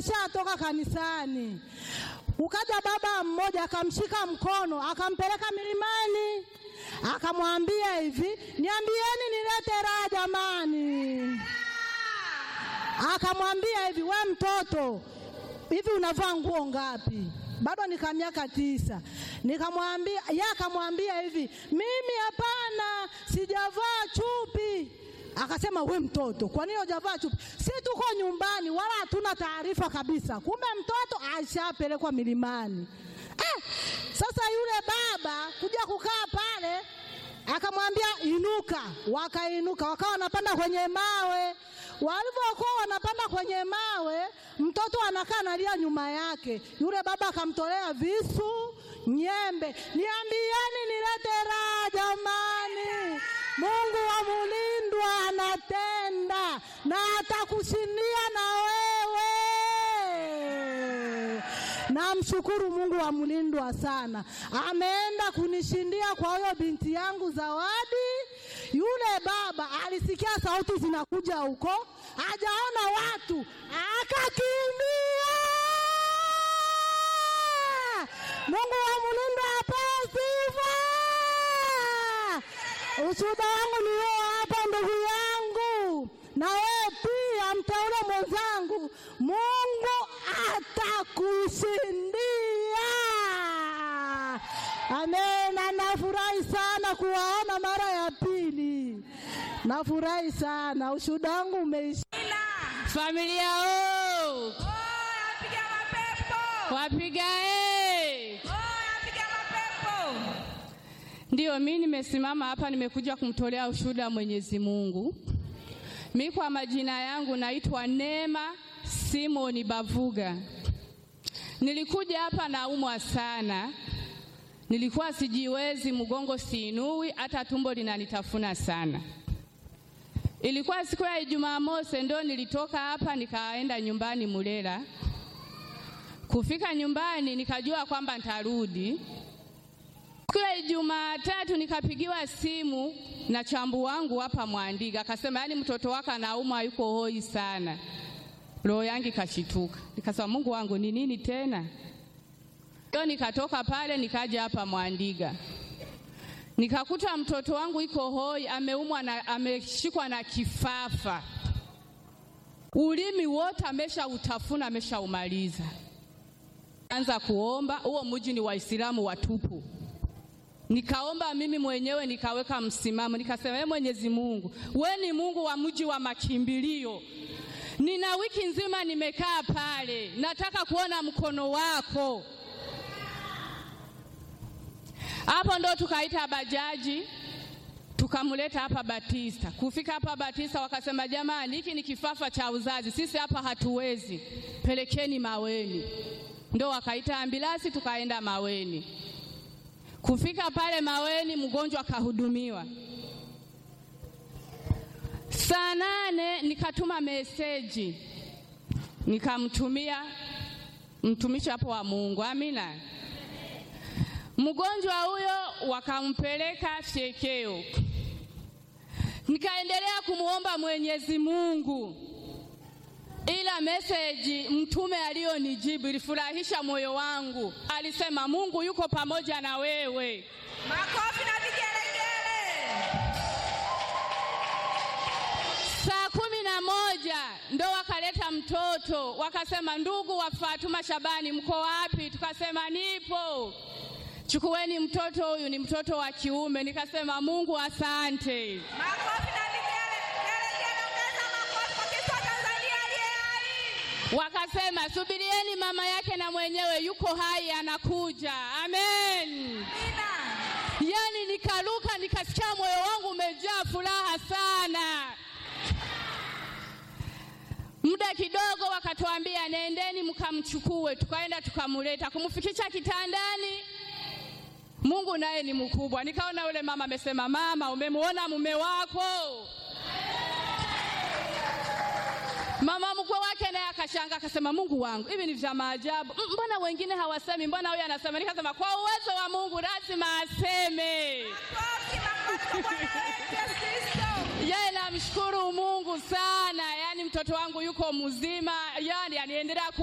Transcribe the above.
tumeshatoka kanisani. Ukaja baba mmoja akamshika mkono akampeleka milimani, akamwambia hivi, niambieni nilete raha jamani. Akamwambia hivi, we mtoto, hivi unavaa nguo ngapi? Bado nika miaka tisa. Nikamwambia, yeye akamwambia hivi, mimi hapana, sijavaa chupi. Akasema we mtoto, kwa nini hujavaa chupi? Si tuko nyumbani, wala hatuna taarifa kabisa. Kumbe mtoto ashapelekwa milimani. Eh, sasa yule baba kuja kukaa pale akamwambia inuka, wakainuka, wakawa wanapanda kwenye mawe. Walivyokuwa wanapanda kwenye mawe, mtoto anakaa analia nyuma yake. Yule baba akamtolea visu, nyembe. Niambieni nilete raha jamani, Mungu wa mulindwa anatenda na atakushindia na wewe. Namshukuru Mungu wa mlindwa sana, ameenda kunishindia kwa huyo binti yangu Zawadi. Yule baba alisikia sauti zinakuja huko, hajaona watu, akakimbia. Mungu wa mlindwa apewe sifa. Ushuhuda wangu ni huo hapa, ndugu yangu, na wewe pia mteule mwenzangu, Mungu atakushindia. Amen. Na nafurahi sana kuwaona mara ya pili, nafurahi sana. Ushuhuda wangu umeisha. Familia o Napiga mapepo. wapiga e. Oh, napiga mapepo. Ndiyo, mi nimesimama hapa, nimekuja kumtolea ushuhuda Mwenyezi Mungu. Mi kwa majina yangu naitwa Neema Simoni Bavuga. Nilikuja hapa naumwa sana, nilikuwa sijiwezi, mgongo siinui, hata tumbo linanitafuna sana. Ilikuwa siku ya Ijumaa mosi, ndo nilitoka hapa nikaenda nyumbani Mulela. Kufika nyumbani nikajua kwamba nitarudi. Siku ya Ijumaa tatu nikapigiwa simu na chambu wangu hapa Mwandiga, akasema yaani mtoto wako anaumwa, yuko hoi sana. Roho yangu ikashituka, nikasema Mungu wangu ni nini tena? Ndio nikatoka pale nikaja hapa Mwandiga, nikakuta mtoto wangu iko hoi, ameumwa na ameshikwa na kifafa, ulimi wote ameshautafuna, ameshaumaliza. Anza kuomba, huo mji ni Waislamu watupu. Nikaomba mimi mwenyewe nikaweka msimamo, nikasema ee Mwenyezi Mungu, we ni Mungu wa mji wa makimbilio. Nina wiki nzima nimekaa pale, nataka kuona mkono wako. Hapo ndo tukaita bajaji tukamleta hapa Batista. Kufika hapa Batista wakasema, jamani, hiki ni kifafa cha uzazi, sisi hapa hatuwezi, pelekeni Maweni. Ndo wakaita ambilasi tukaenda Maweni. Kufika pale Maweni, mgonjwa akahudumiwa. Saa nane nikatuma meseji nikamtumia mtumishi hapo wa Mungu, amina. Mgonjwa huyo wakampeleka fyekeo, nikaendelea kumwomba Mwenyezi Mungu, ila meseji mtume aliyonijibu ilifurahisha moyo wangu. Alisema Mungu yuko pamoja na wewe. Makofi na vigelegele. Saa kumi na moja ndo wakaleta mtoto, wakasema ndugu wa Fatuma Shabani, mko wapi? Tukasema nipo. Chukueni mtoto huyu, ni mtoto wa kiume. Nikasema Mungu asante. Makofi na vigelegele. Ongeza makofi kwa Kristo wa Tanzania aliye hai. Wakasema subirieni, mama yake na mwenyewe yuko hai, anakuja. Amen. Amina. Yani nikaruka, nikasikia moyo wangu umejaa furaha sana. Muda kidogo wakatuambia nendeni mkamchukue, tukaenda tukamleta, kumfikisha kitandani. Mungu naye ni mkubwa. Nikaona yule mama amesema, mama, umemwona mume wako? Mama mkwe wake naye akashanga akasema, Mungu wangu, hivi ni vya maajabu. M- Mbona wengine hawasemi, mbona huyu anasema? Nikasema kwa uwezo wa Mungu lazima aseme. Makofi, makofi kwa Bwana wetu Yesu Kristo. Yeye namshukuru Mungu sana, yaani mtoto wangu yuko mzima, yaani aniendelea ku